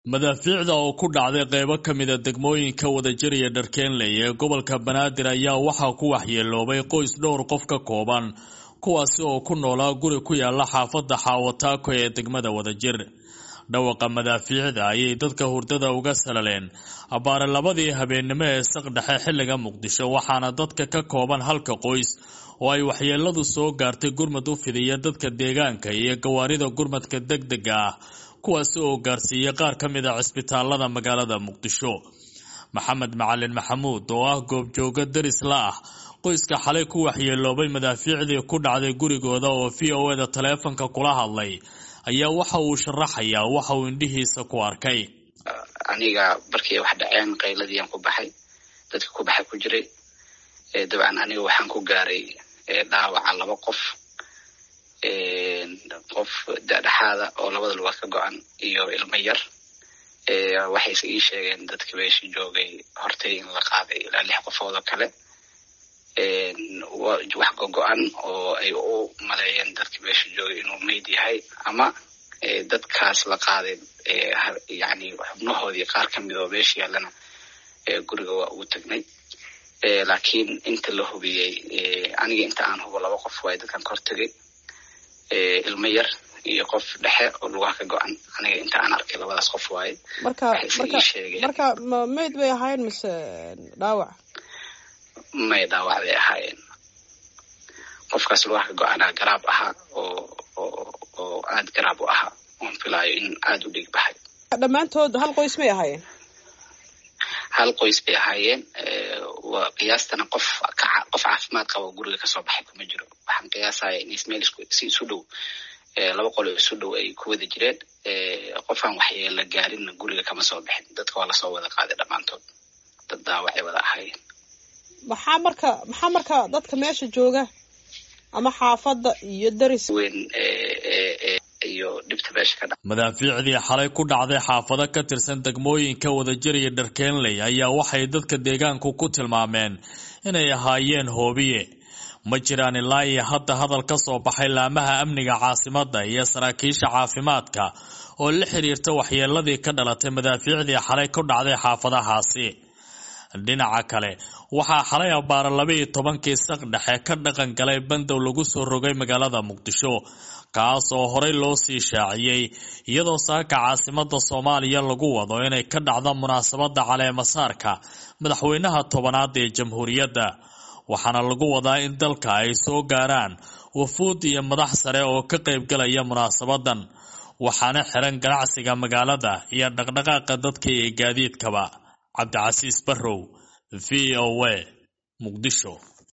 madaafiicda oo ku dhacday qeybo ka mida degmooyinka wadajir iyo dharkeenley ee gobolka banaadir ayaa waxaa ku waxyeeloobay qoys dhowr qof ka kooban kuwaasi oo ku noolaa guri ku yaala xaafadda xaawataako ee degmada wadajir dhawaqa madaafiicda ayay dadka hurdada uga salaleen abbaare labadii habeennimo ee saqdhexe xilliga muqdisho waxaana dadka ka kooban halka qoys oo ay waxyeeladu soo gaartay gurmad u fidiya dadka deegaanka iyo gawaarida gurmadka degdega ah kuwaasi oo gaarsiiyey qaar ka mid a cisbitaalada magaalada muqdisho maxamed macalin maxamuud oo ah goobjooga deris la ah qoyska xalay ku waxyeeloobay madaafiicdii ku dhacday gurigooda oo v o eda taleefanka kula hadlay ayaa waxa uu sharaxayaa waxa uu indhihiisa ku arkay aniga markii wax dhaceen qayladiian ku baxay dadka ku baxay ku jiray dabcan aniga waxaan ku gaaray dhaawaca laba qof qof dadhexaada oo labada lugood ka go-an iyo ilmo yar waxayse ii sheegeen dadka meesha joogay hortay in la qaaday ilaa lix qofood oo kale wax gogo-an oo ay u maleeyeen dadka meesha joogay inuu mayd yahay ama dadkaas la qaaday yani xubnahoodii qaar ka mid oo meesha yaallana guriga waa ugu tagnay laakiin inta la hubiyey aniga inta aan hubo laba qof waay dadkan ka hortegay ilmo yar iyo qof dhexe oo lugaha ka go-an aniga inta aan arkay labadaas qof waaye marka marka ma mayd bay ahaayeen mise dhaawac may dhaawac bay ahaayeen qofkaas lugaha ka go-anaa garaab ahaa oo oo oo aada garaab u ahaa oon filaayo in aada u dhig baxay dhammaantood hal qoys may ahaayeen hal qoys bay ahaayeen qiyaastana qof qof caafimaad qaba guriga kasoo baxay kuma jiro waxaan qiyaasaya in ismeel si isu dhow laba qolo isu dhow ay ku wada jireen qofaan waxyeela gaarinna guriga kama soo bixin dadka waa lasoo wada qaaday dhammaantood dad daawacay wada ahaayeen maxaa marka maxaa marka dadka meesha jooga ama xaafadda iyo daris weyn iyo dhibta meesha ka dha madaafiicdii xalay ku dhacday xaafado ka tirsan degmooyinka wadajir iyo dharkeenley ayaa waxay dadka deegaanku ku tilmaameen inay ahaayeen hoobiye ma jiraan ilaa iyo hadda hadal ka soo baxay laamaha amniga caasimadda iyo saraakiisha caafimaadka oo la xiriirta waxyeeladii ka dhalatay madaafiicdii xalay ku dhacday xaafadahaasi dhinaca kale waxaa xalay abbaara labaiyo tobankii saq dhexe ka dhaqan galay bandow lagu soo rogay magaalada muqdisho kaas oo horey loo sii shaaciyey iyadoo saaka caasimada soomaaliya lagu wado inay ka dhacdo munaasabada caleemasaarka madaxweynaha tobanaad ee jamhuuriyadda waxaana lagu wadaa in dalka ay soo gaaraan wafuud iyo madax sare oo ka qaybgalaya munaasabadan waxaana xiran ganacsiga magaalada iyo dhaqdhaqaaqa dadka iyo gaadiidkaba cabdicasiis barrow v o a muqdisho